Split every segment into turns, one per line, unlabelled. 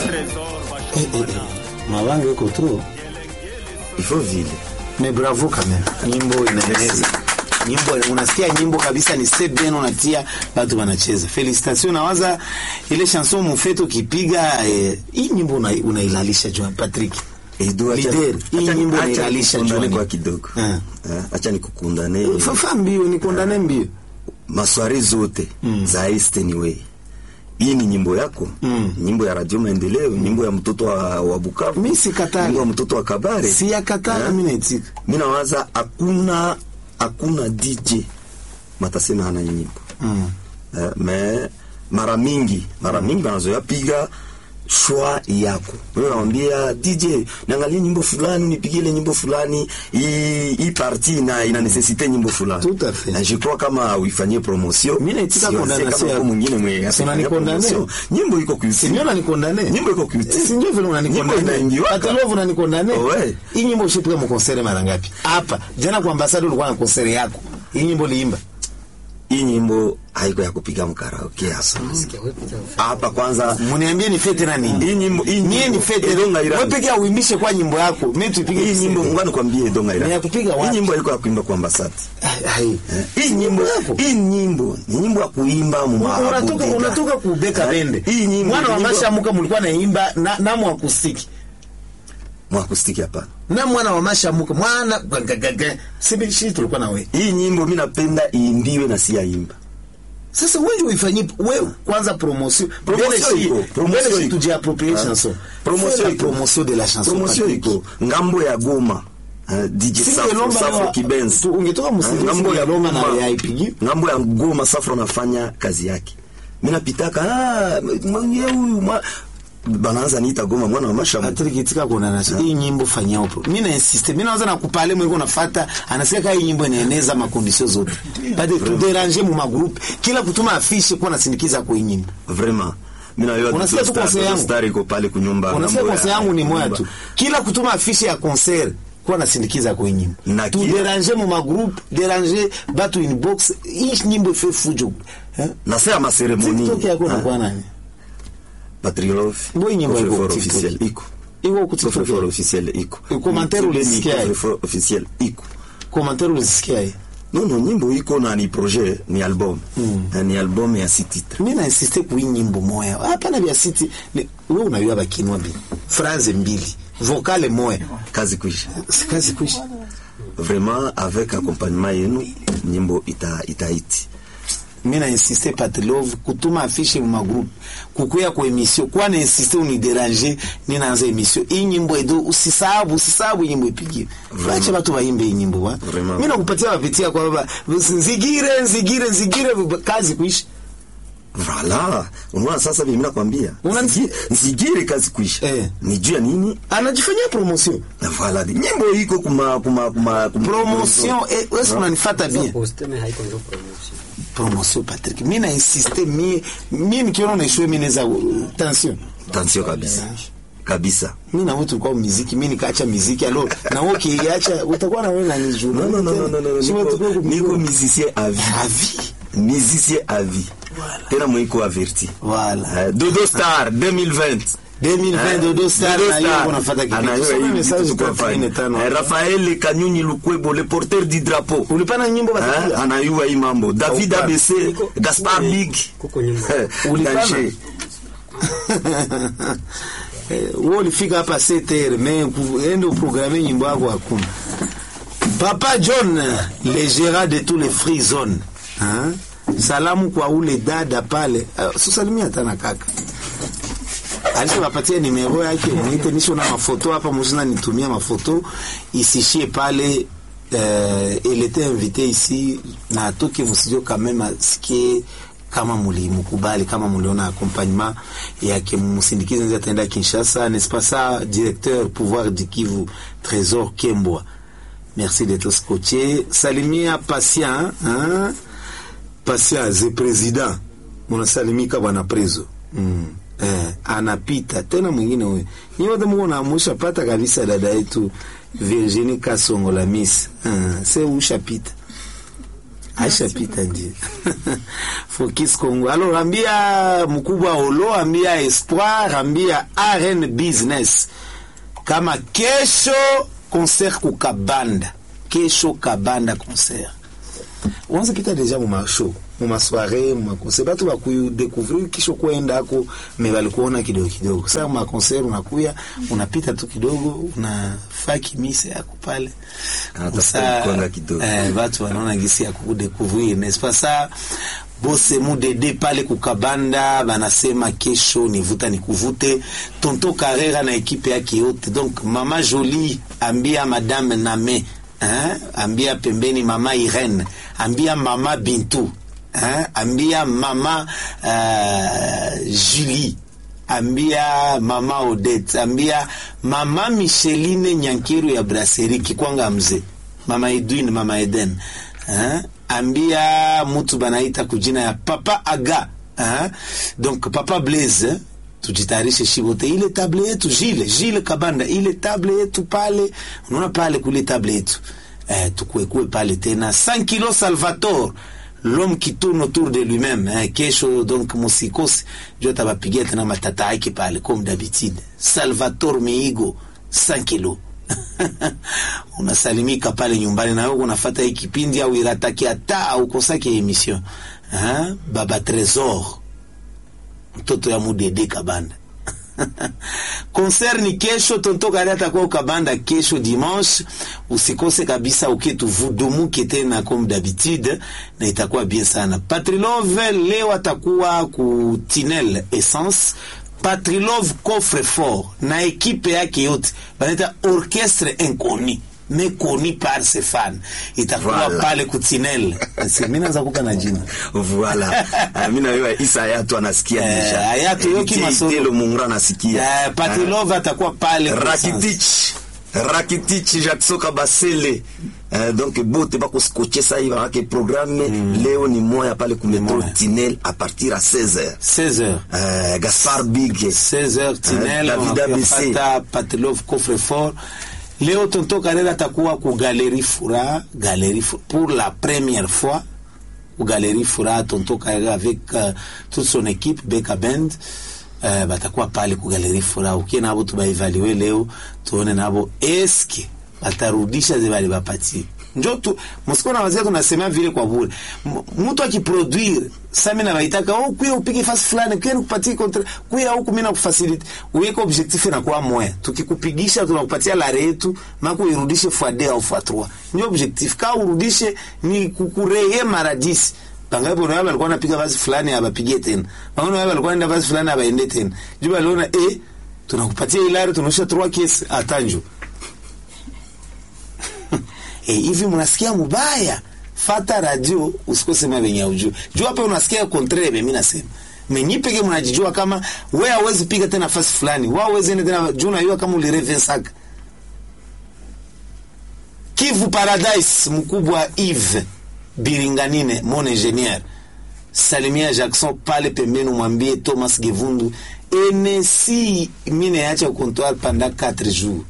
Eh, eh, eh. Mabango iko tu
il faut vile
mais bravo quand même nyimbo inaeneza nyimbo unasikia nyimbo kabisa ni step bien unatia watu wanacheza felicitation nawaza ile chanson mufeto kipiga eh, hii nyimbo una- unailalisha Joan Patrick
Edu, acha-
Leader, hii
acha-
nyimbo
acha
unailalisha
nikukundane
Joan.
kwa kidogo
Eh.
Eh, acha nikukundane
fafa mbio ni kondane mbio
maswari zote za East Anyway. Hii ni nyimbo yako
Mm.
nyimbo ya Radio Maendeleo, nyimbo ya mtoto wa, wa Bukavu,
Mimi sikatali.
nyimbo ya mtoto wa Kabare.
si yakatala
Eh?
mimi naitika
Mimi nawaza hakuna hakuna DJ matasema hana nyimbo
mm.
eh, me mara mingi mara mingi wanazoea piga shwa yako wewe unamwambia DJ niangalie nyimbo fulani nipigie ile nyimbo fulani hii hii partie ina ina necessite nyimbo fulani
Tout à fait.
na je crois kama uifanyie promotion
Mimi naitika
Siwazia
condamnation
kama
ya-
kwa mwingine mwe
Si
asifanyie
unanikondane?
promotion. nyimbo iko kwa
si ndio unanikondane
nyimbo iko kwa
si ndio vile
Nyimbo
unanikondane
inaingiwaka.
Atalovu unanikondane
Ouais.
hii nyimbo ushipiga mkonsere mara ngapi hapa jana kwa ambassador ulikuwa na konsere yako hii nyimbo liimba
hii nyimbo haiko ya kupiga mkaraoke hasa hapa kwanza
mniambie ni fete na nini
hii nyimbo hii
mie
nyimbo
ni fete
Edonga Iran.
wewe peke yako uimbishe kwa nyimbo yako mimi tupige
hii
tuseme.
nyimbo ngani kwambie Donga Ira
Ni ya kupiga wapi?
hii nyimbo haiko ya kuimba kwa ambassador
Ai, ai.
hii nyimbo
yako.
hii nyimbo ni nyimbo ya kuimba mu
unatoka unatoka kubeka bende
hii nyimbo
mwana wa
ni nyimbo-
mashamuka mlikuwa naimba na namu akustiki
mwakustiki hapa
na mwana wa mashamuka mwana gagagaga sibi shi tulikuwa na wewe
hii nyimbo mimi napenda iimbiwe na si yaimba
sasa wewe uifanyie wewe kwanza promotion
Promotion
Mbele shi-
iko, promotion
mbele shi
iko.
tujie approprier
Ah.
chanson
Promotion
Fais la
iko.
promotion de la chanson
promotion
Patrick.
iko ngambo ya Goma eh, DJ
Si
Safro
Lomba
Safro
leo-
Kibenzi
tu- ungetoka msingi
Eh, ngambo ya
Lomba na
Goma
ya ipigi.
ngambo ya Goma Safro anafanya kazi yake mimi napitaka ah mwenye huyu mwa- banaanza niita Goma mwana wa mashamu
Patrick itika kuna na hii nyimbo fanyia upo. Mimi na insist. Mimi naanza na kupale mwiko nafuata anasema hii nyimbo inaeneza makondisio zote. Bade tu déranger mu magroup. Kila kutuma afishe kwa nasindikiza kwa hii nyimbo.
vraiment mimi na yeye
Unasikia tu conseil yangu?
star iko pale kunyumba
Unasikia
ngambo ya-
konse yangu ni moya
nyumba.
tu. Kila kutuma afishe ya concert kwa nasindikiza kwa hii nyimbo.
Na
Tu
kila-
déranger mu magroup, déranger batu inbox. Hii nyimbo fait fujo. Eh?
na sasa ma ceremonie
TikTok yako
hein?
na kwa nani?
Patrick Love
Mbona nyimbo
Coffre
iko
fort
TikTok?
officiel iko
Iko ku
Coffre
TikTok.
fort officiel iko
E commentaire
Mtibeni
ulisikia
Coffre
hii?
fort officiel iko
Commentaire ulisikia hii?
non non nyimbo iko na ni projet ni album Eh, ni album ya six titres
mi nainsiste kui nyimbo moya hapana vya siti ni- we unayua bakinwa mbili phrase mbili vokale moya
kazi kuisha
sikazi kuisha
vraiment avec accompagnement yenu nyimbo ita itaiti
mi nainsiste patilove kutuma afishe mu magroupe kukuya ku emission kwa nainsiste uniderange ninaanza emission iyi nyimbo edo usisahabu usisahabu nyimbo ipigiwe bache batu baimbe iyi nyimbo wa
Vraiment.
mi nakupatia bapitia kwa baba nzigire nzigire nzigire kazi kuisha
voilà unaona sasa mimi nakwambia
Una-
Nzigi- nzigire kazi kuisha
Eh.
ni juu ya nini
anajifanyia promotion
na voilà nyimbo iko kuma kuma kuma, kuma
promotion eh, wewe unanifata bien
Posteme haiko ndio promotion.
promotion Patrick mi na insiste mi mi nikiona naishwe mi naweza tension
tension kabisa kabisa
mi na wewe tulikuwa muziki mi nikaacha muziki alo na wewe ukiacha utakuwa na wewe na nijua
non non non non non, non niko, niko musicien à vie
avi
musicien à vie tena mwiko averti
voilà
Euh, Dodo Star 2020
2020 Dodo Star
Dodo
na hiyo
Star.
unafuata kitu.
Anayo
Soma
hivi
message
vitu
kwa
tukafanya.
frame tano.
Eh, Raphael Kanyunyi Lukwebo le porteur du drapeau
ulipana nyimbo
Eh,
basi
anayua hii mambo David
Haupana.
ABC
Niko-
Gaspar Big
Kuko nyumba.
Eh,
Ulipana?
Danger.
wewe ulifika hapa CTR mais ende uprograme nyimbo yako hakuna Papa John le gérant de tous les free zones hein? salamu kwa ule dada pale uh, susalimia hata na kaka alishawapatia nimero yake niite nisho na mafoto hapa muzina nitumia mafoto isishie pale euh, elle était invitée ici na atoke mstudio quand même asikie kama mulimukubali kama muliona accompagnement yake mumusindikize nzi ataenda Kinshasa n'est-ce pas ça directeur pouvoir du Kivu Trésor Kembwa merci d'être scotché salimia patient hein? patient ze president munasalimika bwana prezo mm. eh, anapita tena mwingine huyo ni wote mko naamusha pata kabisa dada yetu Virginie Kasongo la Miss uh, se ushapita aisha pita ndio Focus Congo. Alors ambia mkubwa Olo, ambia Espoir, ambia RN Business kama kesho concert ku Kabanda, kesho Kabanda concert wanza pita deja mu mashow mu masoirée mu makonser batu bakudécouvrir kisho kwenda ako me balikuona kidogo kidogo. Sasa mu makonser unakuya unapita tu kidogo unafaa kimise yako pale
Anatafuta
Sasa,
mkonga kidogo.
eh, batu wanaona gisi ya kudécouvrir n'est-ce pas ça bose mudede pale kukabanda banasema kesho nivuta nikuvute tonto Carrera na ekipe yake yote donc mama Jolie ambia madame Name hein? ambia pembeni mama Irene ambia mama Bintu hein? ambia mama uh, Julie ambia mama Odette ambia mama Micheline Nyankiru ya Brasserie Kikwanga mzee mama Edwin mama Eden hein? ambia mutu banaita kujina ya papa Aga hein? donc papa Blaise hein? tujitayarishe shibote ile table yetu Jile Jile Kabanda ile table yetu pale unaona pale kule table yetu eh, tukuekue pale tena 5 kilo Salvatore l'homme qui tourne autour de lui-même hein, kesho donc musikose jo tabapigia tena matata yake pale comme d'habitude Salvatore Miigo 5 kilo unasalimika pale nyumbani na wewe unafuata hii kipindi au irataki hata au kosake emission hein? baba Tresor mtoto ya mudede kabanda concert ni kesho tonto kari atakuwa ukabanda kesho dimanche usikose kabisa uketu vudumuke tena comme d'habitude na itakuwa bien sana patrilove leo atakuwa ku tinel essence patrilove coffre fort na ekipe yake yote banaita orchestre inconnu mais connu par ses fans itakuwa
Voilà.
pale kutinel mimi naanza kuka na jina
Voilà. Ah, mimi na wewe Isa Ayatu anasikia
Eh,
deja.
Ayatu
Eh,
yoki
DJ
masolo.
Itelo Mungura anasikia.
Eh, Patrilove atakuwa pale
Ah,
kwa
Rakitic. Rakitic Jackson Kabasele. Eh, donc bote bako scotcher ça hivi avec programme leo ni moya pale ku metro
moya.
Tinel à partir à 16h.
16h
Euh, Gaspard Big
16h Tinel
Eh, David ABC.
unapata Patilov coffre fort leo tonto Karera atakuwa ku Galerie Fura Galerie Fura, pour la première fois ku Galerie Fura tonto Karera avec euh, toute son équipe Beka Band uh, batakuwa pale ku Galerie Fura ukie nabo tubaevalue leo tuone nabo eske batarudisha ze bali bapatie njo tu msiko na wazee tunasema vile kwa bure M- mtu akiproduire sasa mimi nawaitaka oh kuya upige fasi fulani kuya nikupatie kontra kuya huku mimi nakufacilite uweke objectif na kwa moya tukikupigisha tunakupatia lare yetu mako irudishe fois 2 au fois 3 ndio objectif ka urudishe ni kukureye mara 10 Bangapo na walikuwa wanapiga basi fulani abapigie tena. Bangapo na walikuwa wanaenda basi fulani abaende tena. Juba aliona eh tunakupatia ilari tunaosha 3 kesi atanjo. Eh, hivi mnasikia mubaya fata radio usikose mabenye ujue juu hapa unasikia contraire mimi nasema menyi peke mnajijua kama wewe hawezi piga tena fasi fulani wao hawezi ende tena juu unajua kama ulireve saka Kivu Paradise mkubwa Yves Biringanine mon ingénieur salimia Jackson pale pembeni mwambie Thomas Gevundu enesi mine acha comptoir pendant 4 jours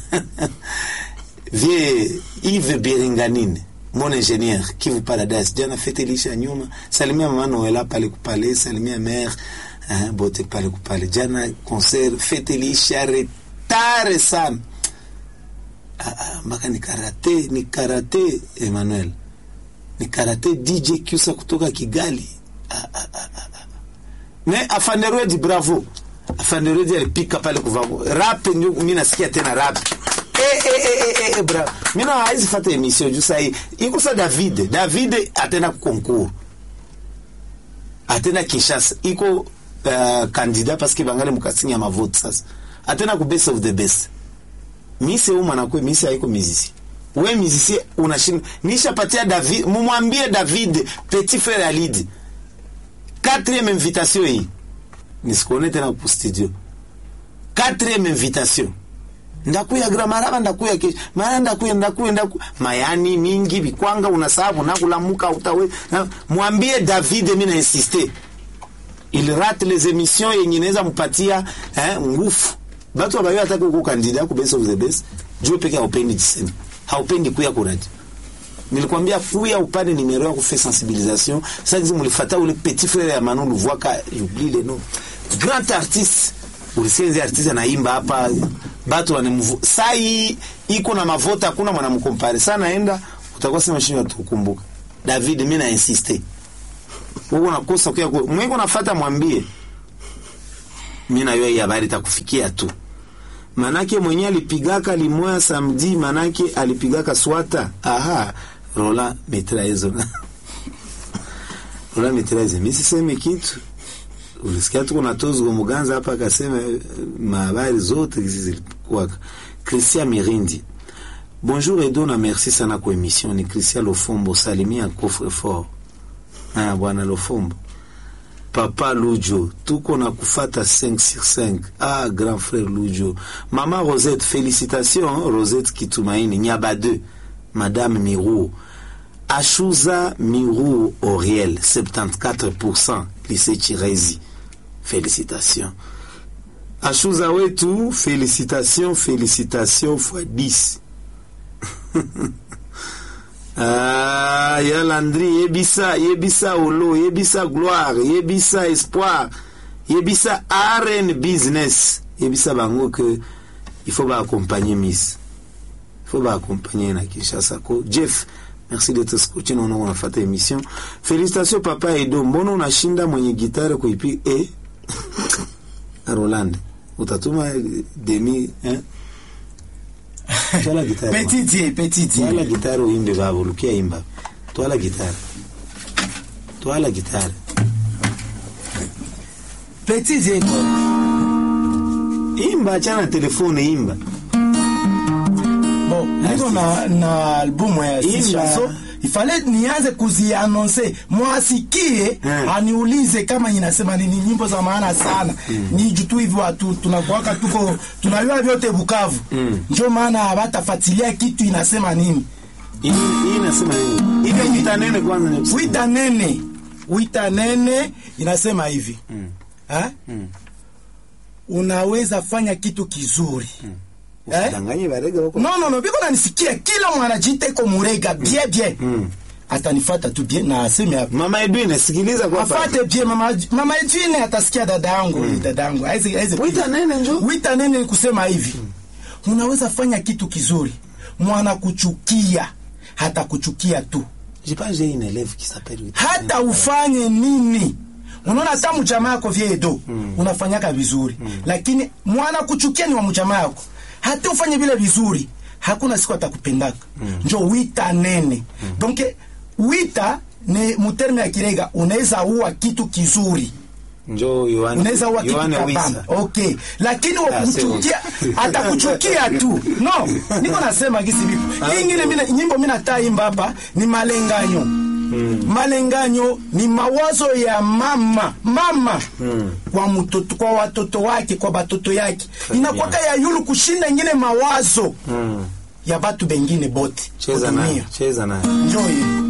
vie Yves Biringanine mon ingénieur Kivu Paradise jana fete lisha nyuma salimia mama Noela pale kupale salimia mère hein, bote pale kupale jana concert fete lisha retare sana Ah, ah, mpaka ni karate ni karate Emmanuel ni karate DJ Kusa kutoka Kigali ah, ah, ah, ah. ah. me afanderwedi bravo afanderwedi alipika pale kuvamo rap ndio mimi nasikia tena rap eh eh eh eh, eh bravo mimi na haizi fata emission juu sai iko sa David David atenda concours atenda Kinshasa iko uh, candidat parce que bangali mukasinya mavote sasa atenda ku best of the best mise huyu mwanakwe mise haiko mizisi we mizisi unashinda nishapatia David mumwambie David petit frère Alidi quatrième invitation hii nisikuone tena ku studio quatrième invitation ndakuya gra maraba ndakuya kesho mara ndakuya ndakuya ndaku mayani mingi bikwanga unasabu nakulamuka utawe na, mwambie David mimi na insister il rate les émissions yenye inaweza mpatia eh, nguvu batu abayo ataka ku kandida ku best of the best juu peke haupendi jisema haupendi kuya kuradi nilikwambia kuya upande numero ya kufe sensibilisation sasa kizi mulifata ule petit frère ya Manu Luvwaka j'oublie le nom grand artiste ulisenzi artiste anaimba hapa batu wanamvu sai iko na mavota hakuna mwanamkompare sana naenda utakuwa sema shini watukumbuka David mimi na insiste wewe unakosa kwa mwengo unafuata mwambie mimi na yeye habari itakufikia tu manake mwenye alipigaka limoya samedi manake alipigaka swata aha rola mitraezo rola mitraezo mimi siseme kitu ulisikia tu kuna tozo muganza hapa akasema eh, mahabari zote hizi zilikuwa Christian Mirindi Bonjour Edo na merci sana kwa emission ni Christian Lofombo salimia coffre fort ah bwana Lofombo Papa Lujo, tuko na kufata 5 sur 5. Ah, grand frère Lujo. Maman Rosette, félicitations, hein, Rosette Kitumaini, Nyaba 2, Madame Mirou. Ashuza Mirou Auriel, 74%, lycée Chirezi. Félicitations. Ashuza wetu, félicitations, félicitations fois 10. Ah, ya Landry, yebisa, yebisa olo, yebisa gloire, yebisa espoir, yebisa RN business, yebisa bango que il faut ba accompagner Miss. Il faut ba accompagner na Kinshasa ko. Jeff, merci d'être scotché na unaona unafata émission. Félicitations papa Edo, mbona unashinda mwenye gitare kuipi eh? Roland, utatuma demi eh? Twala gitare.
Petit Dieu, petit Dieu.
Twala gitari uimbe baba, lukia imba. Twala gitari. Twala gitari.
Petit Dieu.
Imba, achana na telefone, imba.
Bon, niko na, na albumu ya
Imba.
Sishaso. Ifale nianze kuzianonse mwasikie
Hmm.
aniulize kama inasema nini nyimbo za maana sana ni jutu hivi watu tunakuwaka tuko tunajua vyote Bukavu
Hmm.
ndio maana hawatafuatilia kitu inasema nini
Hii hii inasema nini? Ile vita nene kwanza ni kusema.
wita nene wita nene inasema hivi ha? unaweza fanya kitu kizuri eh?
Usidanganye barega wako.
no no no biko nanisikia kila mwanajita iko murega bien bien atanifata tu bien na aseme hapa
Mama Edwin, sikiliza kwa hapa.
afate bien mama mama Edwine atasikia dada yangu dada yangu haizi haizi
Wita nene njo.
wita nene ni kusema hivi unaweza fanya kitu kizuri mwana kuchukia hata kuchukia tu
J'ai pas j'ai une élève qui s'appelle Wita.
hata ufanye nini unaona hata mjamaa yako vyedo unafanyaka vizuri lakini mwana kuchukia ni wa mjamaa yako hata ufanye vile vizuri hakuna siku atakupendaka njo wita nene donc wita ni muterme ya kirega unaweza uwa kitu kizuri
Njo Yohane.
unaweza uwa kitu
Yohane
kabamba
Wisa.
okay lakini
Ah,
wakuchukia atakuchukia tu no niko nasema gisi vipo hii ingine mina- nyimbo mi nataimba hapa ni malenganyo malenganyo ni mawazo ya mama mama kwa mtoto kwa watoto wake kwa batoto yake inakwaka ya yulu kushinda ingine mawazo
Mm.
ya batu bengine bote
Cheza
kutumia.
nayo, cheza nayo.
Njoo hii